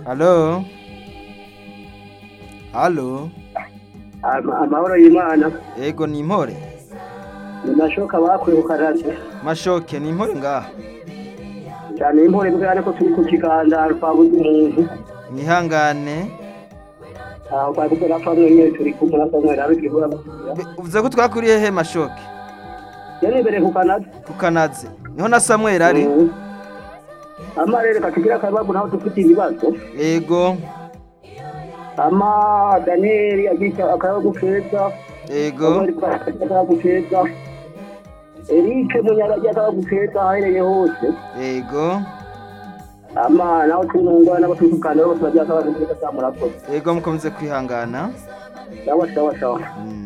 Halo? Halo? Ama- amahoro y'imana Ego ni impore? ni mashoka bakuye ku karate Mashoke ni impore ngaha? cyane impore bwana ko turi ku kiganza twabuze umuntu Mwihangane. aho twari gukora pamwe nyine turi kumwe na samwe rero kigura Be- Uvuze ko twakuriye he Mashoke? yari imbere ku kanate Ku Kanazi. Niho na Samuel ari? ama rero katugira akababu naho dufite ibibazo Ego. ama daniyeli agize akababu keza Ego. akababu keza erike munyarage akababu keza ahereye hose Ego. ama naho tunungwa n'abatukana bose bagira akababu keza cyamurakoze Ego mukomeze kwihangana. sawa sawa sawa Mm.